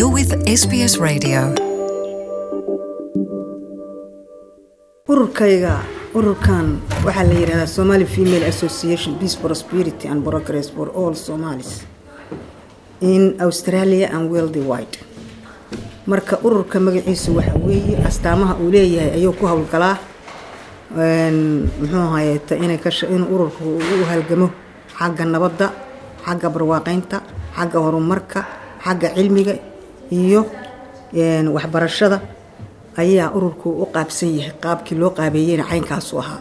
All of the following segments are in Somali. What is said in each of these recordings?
You're with SBS Radio. ururkayga ururkan waxaa la yidhahdaa somali female association peace prosperity and progress for all somalis in australia and world wide marka ururka magaciisu waxa weeye astaamaha uu leeyahay ayuu ku howlgalaa muxuu ahayeeta inay ka in ururku u halgamo xagga nabadda xagga barwaaqeynta xagga horumarka xagga cilmiga iyo waxbarashada ayaa ururku u qaabsan yahay qaabkii loo qaabeeyeyna caynkaasu ahaa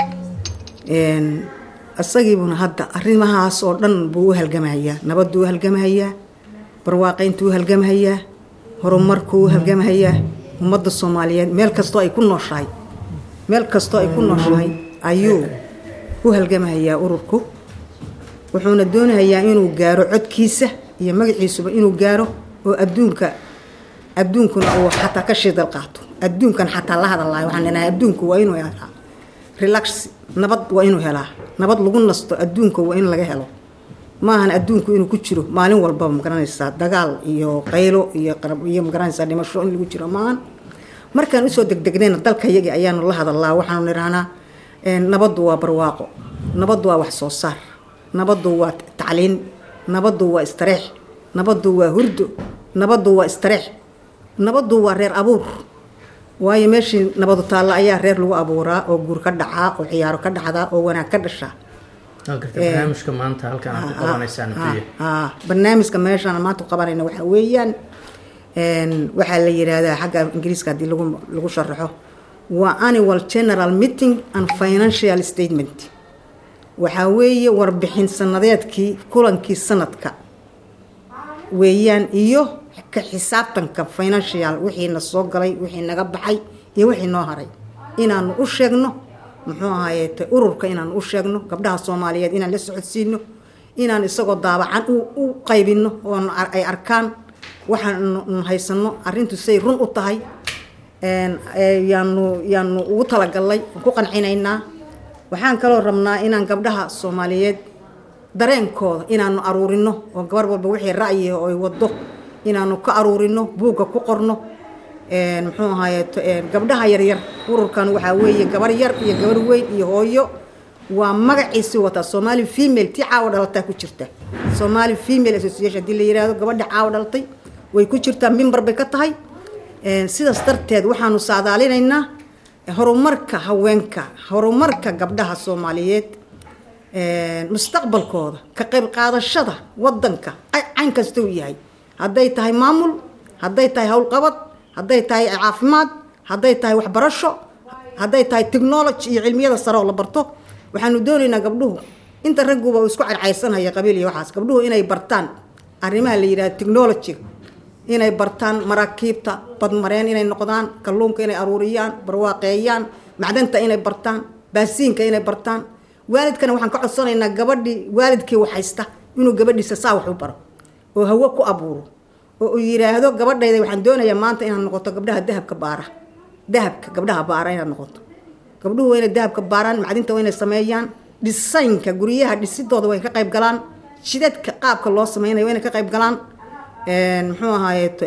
isagiibuna hadda arrimahaas oo dhan buu u halgamahayaa nabaduu u halgamahayaa barwaaqeyntuu u halgamahayaa horumarkuu u halgamahayaa ummadda soomaaliyeed meel kastoo ay ku nooshahay meel kastoo ay ku nooshahay ayuu u halgamahayaa ururku wuxuuna doonahayaa inuu gaaro codkiisa iyo magaciisuba inuu gaaro oo adduunka adduunkuna uu xataa ka shidal qaato adduunkan xataa la hadalaayo waxaan leenahay adduunku waa inuu helaa relax nabad waa inuu helaa nabad lagu nasto adduunka waa in laga helo maahan adduunku inuu ku jiro maalin walbaba magaranaysaa dagaal iyo qaylo iyo iyo magaranaysaa dhimasho in lagu jiro maahan markaan usoo degdegnayna dalka yagii ayaanu la hadalaa waxaanu nidhahnaa nabaddu waa barwaaqo nabaddu waa wax soo saar nabaddu waa tacliin nabaddu waa istareex nabaddu waa hurdo nabaddu waa istareex nabaddu waa reer abuur waayo meeshii nabadu taalla ayaa reer lagu abuuraa oo guur ka dhacaa oo ciyaaro ka dhacdaa oo wanaag ka dhashaa barnaamijka maanta halkan aad ku qabanaysaan barnaamijka meeshaan maanta qabanayna waxaa weeyaan waxaa la yidhaahdaa xagga ingiriiska haddii lagu lagu sharaxo waa annual general meeting and financial statement waxaa weeye warbixin sanadeedkii kulankii sanadka weeyaan iyo ka xisaabtanka financial wixiina soo galay wixii naga baxay iyo wixii noo haray inaanu u sheegno muxuu ahayeete ururka inaanu u sheegno gabdhaha soomaaliyeed inaan la socodsiino inaan isagoo daabacan u qaybino oo ay arkaan waxaanu haysano arintu say run u tahay yaanu yaanu ugu talagalnay ku qancinaynaa waxaan kaloo rabnaa inaan gabdhaha soomaaliyeed dareenkooda inaanu aruurino oo gabar walba wixii ra'yiga oo ay wado inaanu ka aruurino buugga ku qorno muxuu ahaayeeto gabdhaha yaryar ururkan waxaa weeye gabar yar iyo gabar weyn iyo hooyo waa magaciisi wataa somali female tii caawa dhalataa ku jirta somali female association hadii la yihahdo gabadha caawa dhalatay way ku jirtaa mimbar bay ka tahay sidaas darteed waxaanu saadaalinaynaa horumarka haweenka horumarka gabdhaha soomaaliyeed mustaqbalkooda ka qayb qaadashada wadanka cayn kasta uu yahay hadday tahay maamul hadday tahay howlqabad hadday tahay caafimaad hadday tahay waxbarasho hadday tahay technology iyo cilmiyada sare oo la barto waxaanu doonaynaa gabdhuhu inta ragguba uu isku carcaysanhaya qabiil iyo waxaas gabdhuhu inay bartaan arrimaha la yidhahda technology inay bartaan maraakiibta badmareen inay noqdaan kalluunka inay aruuriyaan barwaaqeeyaan macdanta inay bartaan baasiinka inay bartaan waalidkana waxaan ka codsanaynaa gabadhii waalidkii waxhaysta inuu gabadhiisa saa wax u baro oo hawo ku abuuro oo uu yiraahdo gabadhayda waxaan doonayaa maanta inaad noqoto gabdhaha dahabka baara dahabka gabdhaha baara inaad noqoto gabdhuhu waa inay dahabka baaraan macdinta waa inay sameeyaan dhisaynka guryaha dhisidooda way ka qayb galaan shidadka qaabka loo sameynayo waa inay ka qayb galaan muxuu ahaayeeto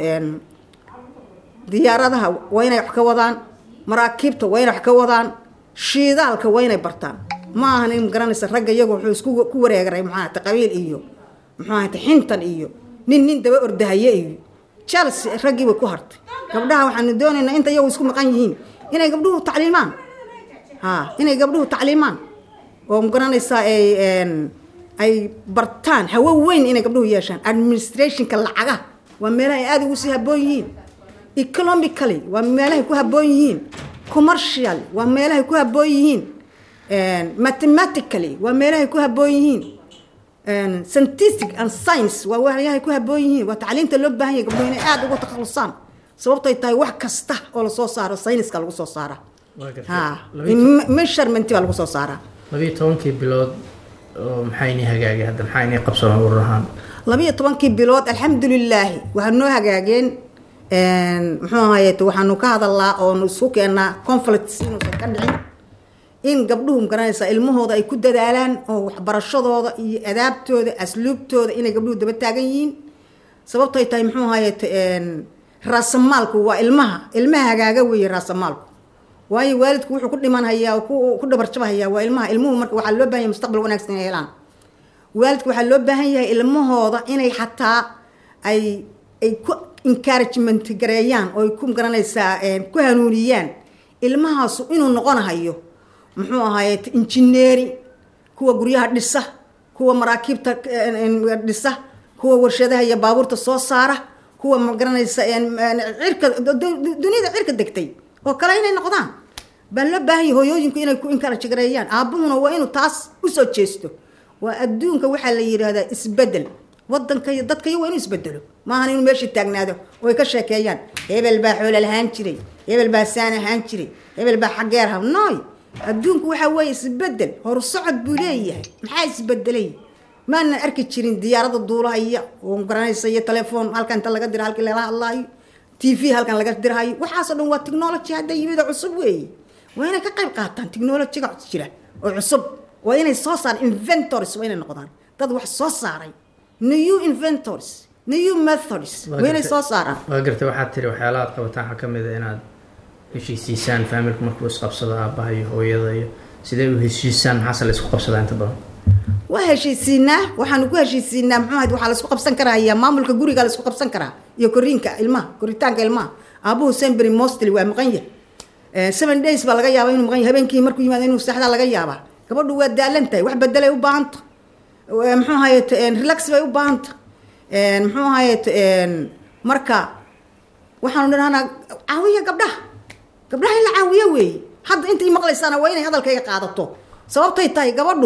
diyaaradaha waa inay wax ka wadaan maraakiibta waa inay wax ka wadaan shiidaalka waa inay bartaan ma ahan in garanaysa ragga iyagu wuxuu isku ku wareegaray maxaahata qabiil iyo muxuu ahayta xintan iyo nin nin daba ordahaye iyo chelsea raggii bay ku hartay gabdhaha waxaanu doonaynaa inta iyagu isku maqan yihiin inay gabdhuhu tacliimaan ha inay gabdhuhu tacliimaan oo magaranaysaa ay ay bartaan hawo weyn inay gabdhuhu yeeshaan administrationka lacagaha waa meelaha ay aada ugu sii haboon yihiin economically waa meelahay ku haboon yihiin commercial waa meelahay ku haboon yihiin mathematically waa meelahay ku haboon yihiin scientific and science waa waxyahay ku haboon yihiin waa tacliinta loo baahan yahay gabdhuhu inay aada uga takhalusaan sababtay tahay wax kasta oo lasoo saaro sayniska lagu soo saaraa ha measurement baa lagu soo saaraa labiyo tobankii bilood oo maxayni hagaagay hadda maxayni qabsoon urur ahaan labiyo tobankii bilood alxamdulilaahi waxaa noo hagaageen muxuu ahaye waxaanu ka hadalnaa oonu isku keennaa conflicts inuusan ka dhicin in gabdhuhu magaranaysaa ilmahooda ay ku dadaalaan oo waxbarashadooda iyo adaabtooda asluubtooda inay gabdhuhu daba taagan yihiin sababtoy tahay muxuu ahaye raasamaalku waa ilmaha ilmaha hagaaga weeye raasamaalku waayo waalidku wuxuu ku dhimanhayaa ku dhabarjabhayaa waa ilmaha ilmuhu marka waxaa loo bahan yahay mustaqbal wanaagsan inay helaan waalidku waxaa loo baahan yahay ilmahooda inay xataa ay ay ku encouragement gareeyaan oo ay ku garanaysaa ku hanuuniyaan ilmahaasu inuu noqonahayo muxuu ahaye injineeri kuwa guryaha dhisa kuwa maraakiibta dhisa kuwa warshadaha iyo baabuurta soo saara kuwa magaranaysa cirka duniyada cirka degtay oo kale inay noqdaan baa loo baahan yahay hooyooyinku inay ku encourage gareeyaan aabuhuna waa inuu taas usoo jeesto waa adduunka waxaa la yidhaahdaa isbedel wadanka iyo dadka iyo waa inuu isbedelo maahan inuu meeshii taagnaado oo ay ka sheekeeyaan hebel baa xoola lahaan jiray hebel baa saan ahaan jiray hebel baa xaggeer ha nooy adduunku waxaa weeye isbedel horsocod buu leeyahay maxaa isbedelay maanan arki jirin diyaarada duulahaya oo garanaysa iyo telefoon halkan inta laga dira halkii lala hadlaayo t v halkan laga dirhayo waxaasoo dhan waa technology hadda yimid oo cusub weeye waa inay ka qayb qaataan technologyga jira oo cusub waa inay soo saaraan inventors waa inay noqdaan dad wax soo saaray new inventors new methods waa inay soo saaraan waa gartay waxaad tiri waxyaalaha aad qabataan waxaa ka mid a inaad heshiisiisaan faamilku markuu isqabsado aabaha iyo hooyada iyo sidee u heshiisaan maxaase la isku qabsadaa inta badan waa heshiisiinaa waxaanu ku heshiisiinaa muxuu ahayd waxaa la isku qabsan karayaa maamulka guriga la isku qabsan karaa iyo koriinka ilmaha koritaanka ilmaha aabuhu sembery mostly waa maqan yahay seven days baa laga yaaba inuu maqan yahay habeenkii markuu yimaado inuu seexdaa laga yaabaa gabadhu waa daalan tahay wax bedelay u baahanta muxuu ahaye relax bay u baahanta muxuu ahaye marka waxaanu dhahnaa caawiya gabdhaha gabdhaha in la caawiyo weeye hadda intay maqlaysaana waa inay hadalkayga qaadato sababtay tahay gabadhu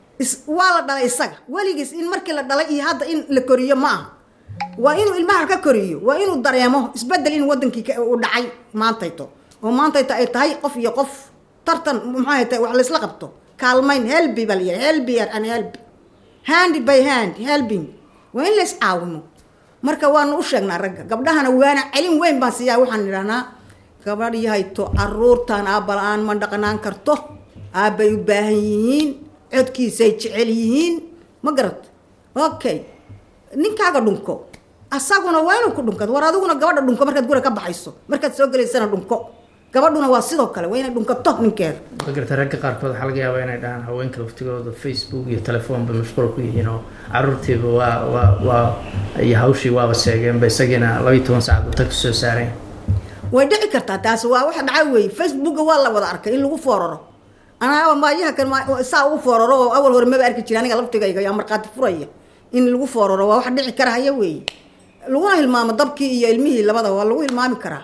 waa la dhalay isaga weligiis in markii la dhalay iyo hadda in la koriyo ma aha waa inuu ilmaha ka koriyo waa inuu dareemo isbedel in wadankii uu dhacay maantayto oo maantayto ay tahay qof iyo qof tartan maxay tahay wax laysla qabto kaalmayn helbi baa la yidhaha helbier and help hand by hand helping waa in lays caawimo marka waanu u sheegnaa ragga gabdhahana waana celin weyn baan siiyaa waxaan idhahnaa gabadh yahayto caruurtan aabba la-aan ma dhaqnaan karto aabbay u baahan yihiin codkiisay jecel yihiin ma garat okay ninkaaga dhunko asaguna waa inuu ku dhunkado war adiguna gabadha dhunko markaad gura ka baxayso markaad soo gelaysana dhunko gabadhuna waa sidoo kale waa inay dhunkato ninkeeda ma garta ragga qaarkood waxaa laga yaabaa inay dhahaan haweenka laftigooda facebook iyo telefoonba mashquul ku yihiin oo caruurtiiba waa waa waa iyo hawshii waaba seegeenba isagiina labaiyo toban saacad u tag soo saareen way dhici kartaa taas waa waxa dhaca weeye facebooka waa la wada arkay in lagu fooraro anaaba maayaha kan saa ugu fooraro oo awal hore maba arki jira aniga laftigayga yaa markhaati furaya in lagu fooraro waa wax dhici karahaya weeye laguna hilmaamo dabkii iyo ilmihii labada waa lagu hilmaami karaa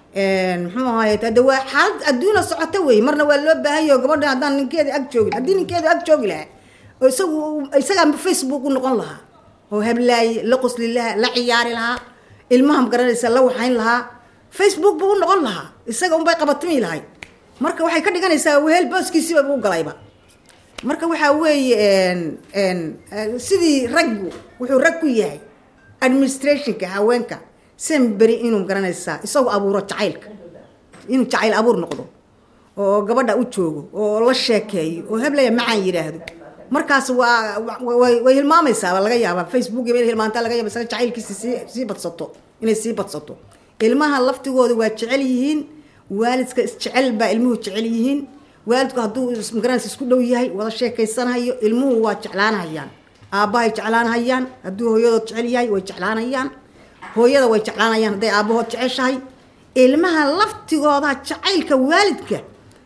muxuu ahaye hade waa xaalad adduuna socota wey marna waa loo baahanyaho gabadha haddaan ninkeeda ag joogin haddii ninkeeda ag joogi lahaa oo isagu isagaa facebook u noqon lahaa oo hablaaye la qosli lahaa la ciyaari lahaa ilmaha magaranaysa la waxayn lahaa facebook buu u noqon lahaa isaga unbay qabatimi lahay marka waxay ka dhiganaysaa wehel booskiisiiba buu galayba marka waxaa weeye sidii raggu wuxuu rag ku yahay administrationka haweenka semberi inuu garanaysaa isagu abuuro jacaylka inuu jacayl abuur noqdo oo gabadha u joogo oo la sheekeeyo oo heblaya macaan yidhaahdo markaas waa way hilmaamaysaa laga yaabaa facebook inay hilmaantaa laga yaaba isaga jacaylkiisa sii sii badsato inay sii badsato ilmaha laftigooda waa jecel yihiin waalidka isjecel baa ilmuhu jecel yihiin waalidku hadduu magaranaysa isku dhow yahay wada sheekaysanahayo ilmuhu waa jeclaanahayaan aabbahay jeclaanahayaan hadduu hooyadood jecel yahay way jeclaanayaan hooyada way jeclaanayaan hadday aabbahood jeceshahay ilmaha laftigooda jacaylka waalidka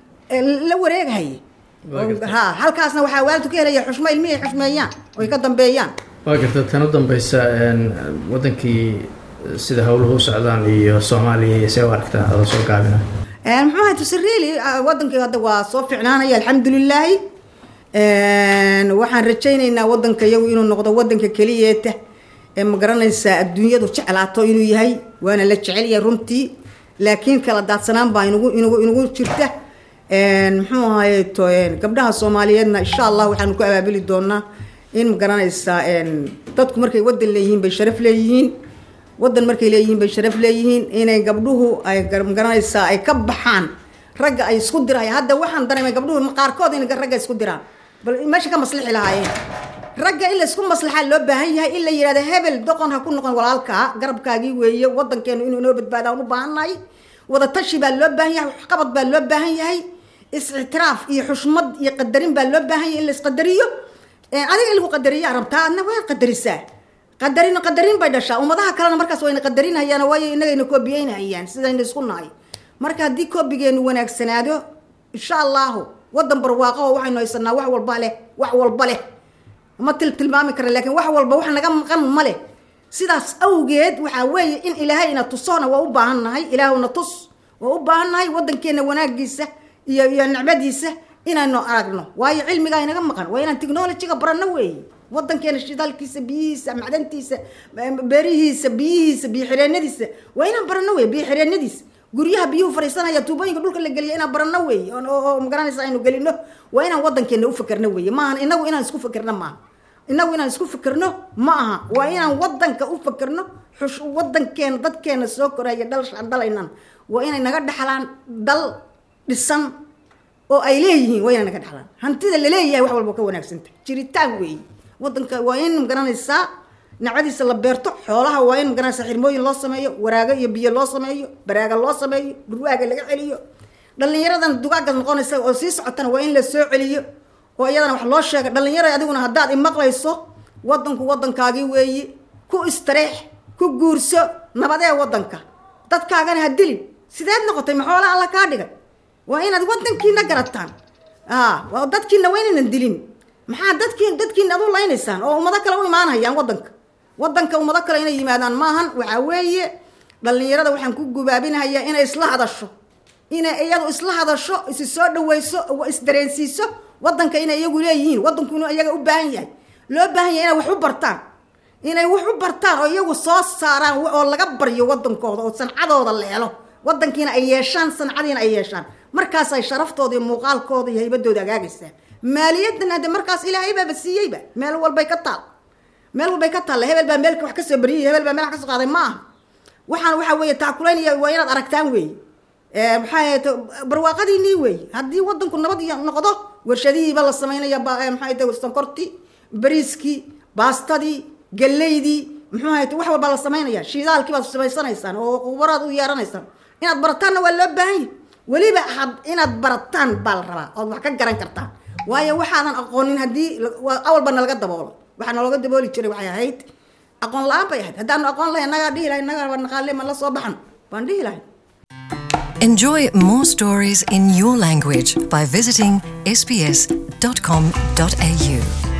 la wareegahaya ha halkaasna waxaa waalidku ka helaya xushmo ilmihii xushmeeyaan oy ka dambeeyaan waa garta tan u dambeysa wadankii sida howluhu u socdaan iyo soomaaliya iyo see u aragtaa adoo soo gaabina muxuu ahay tusireli wadankii hadda waa soo ficnaanaya alxamdulilaahi waxaan rajaynaynaa wadanka iyagu inuu noqdo wadanka keliyeeta ee ma garanaysaa adduunyadu jeclaato inuu yahay waana la jecel yahay runtii laakiin kala daadsanaan baa inugu inugu inugu jirta muxuu ahaye to gabdhaha soomaaliyeedna insha allah waxaanu ku abaabili doonaa in ma garanaysaa dadku markay wadan leeyihiin bay sharaf leeyihiin wadan markay leeyihiin bay sharaf leeyihiin inay gabdhuhu ay magaranaysaa ay ka baxaan ragga ay isku diraya hadda waxaan dareemay gabdhuhu qaarkood in ragga isku diraan bal meesha ka maslixi lahaayeen ragga in laysku maslaxaa loo baahan yahay in la yidhahdo hebel doqon ha ku noqon walaalkaa garabkaagii weeye wadankeenu inuu inoo badbaadaan u baahannahay wadatashi baa loo baahan yahay waxqabad baa loo baahan yahay is-ictiraaf iyo xushmad iyo qadarin baa loo baahan yahay in la isqadariyo adiga in lagu qadariyaa rabtaa adna waad qadarisaa qadarin qadarin bay dhashaa ummadaha kalena markaas wayna qadarinhayaan waayo inagayna koobiyeynhayaan sidayna isku nahay marka haddii koobigeenu wanaagsanaado insha allahu wadan barwaaqo oo waxaynu haysanaa wax walba leh wax walba leh ma til tilmaami kara laakiin wax walba wax naga maqan ma leh sidaas awgeed waxaa weeye in ilaahay ina tusona waa u baahan nahay ilaahuna tus waa u baahan nahay wadankeena wanaagiisa iyo iyo nicmadiisa inaynu aragno waayo cilmigaa inaga maqan waa inaan technologyga baranno weeye wadankeena shidaalkiisa biyihiisa macdantiisa beerihiisa biyihiisa biyo xireenadiisa waa inaan baranno wey biyo xireenadiisa guryaha biyuhu fariisanaya tuubooyinka dhulka la geliya inaan baranno wey oo magaranaysa aynu gelino waa inaan wadankeena ufakerno wey maahan inagu inaan isku fakerno maaha inagu inaan isku fakerno ma aha waa inaan wadanka u fakerno xush wadankeena dadkeena soo koraya dhalshaan dhalaynan waa inay naga dhexlaan dal dhisan oo ay leeyihiin waa inay naga dhexlaan hantida laleeyahay wax walba ka wanaagsanta jiritaan weeye wadanka waa in magaranaysaa nacadiisa la beerto xoolaha waa in magaranaysaa xirmooyin loo sameeyo waraago iyo biyo loo sameeyo baraaga loo sameeyo dhurwaaga laga celiyo dhalinyaradan dugaaga noqonaysa oo sii socotana waa in la soo celiyo oo iyadana wax loo sheega dhalinyara adiguna haddaad imaqlayso wadanku wadankaagii weeye ku istareex ku guurso nabadee wadanka dadkaagana ha dilin sideed noqotay ma xoola alla kaa dhigay waa inaad wadankiina garataan a dadkiina waa inaynan dilin maxaa dadkiin dadkiina ad u laynaysaan oo ummado kale u imaanhayaan wadanka wadanka ummado kale inay yimaadaan maahan waxaa weeye dhalinyarada waxaan ku gubaabinhayaa inay isla hadasho inay iyadu isla hadasho isi soo dhaweyso isdareensiiso wadanka inay iyagu leeyihiin wadanku inuu iyaga u baahan yahay loo baahan yahay inay wax u bartaan inay wax u bartaan oo iyagu soo saaraan oo laga baryo wadankooda oo sancadooda la helo wadankiina ay yeeshaan sancadiina ay yeeshaan markaasay sharaftooda iyo muuqaalkooda iyo haybadooda agaagaysaa maaliyadana de markaas ilaahay baaba siiyeyba meel walbay ka taal meel walbay ka taalla hebel baa meelka wax kasoo bariyay hebel baa meel wax kasoo qaaday ma aha waxaan waxaa weeye taakulaynaya waa inaad aragtaan weeye maxaa ahayte barwaaqadiinii weeye haddii wadanku nabad noqdo warshadihiiba la samaynaya maxaa ahayte sonkortii bariiskii baastadii galeydii muxuu ahayte wax walbaa la samaynaya shiidaalkii baad samaysanaysaan oo qubaraad u yeeranaysaan inaad barataanna waa loo baahan yahy weliba had inaad barataan baa la rabaa ood wax ka garan kartaan waayo waxaadan aqoonin haddii awalba nalaga daboolo waxaa nalooga dabooli jiray waxay ahayd aqoon la-aan bay ahayd haddaanu aqoon lahay nagaa dhihi lahay nagaa naqaale ma la soo baxan baan dhihi lahay Enjoy more stories in your language by visiting sbs.com.au.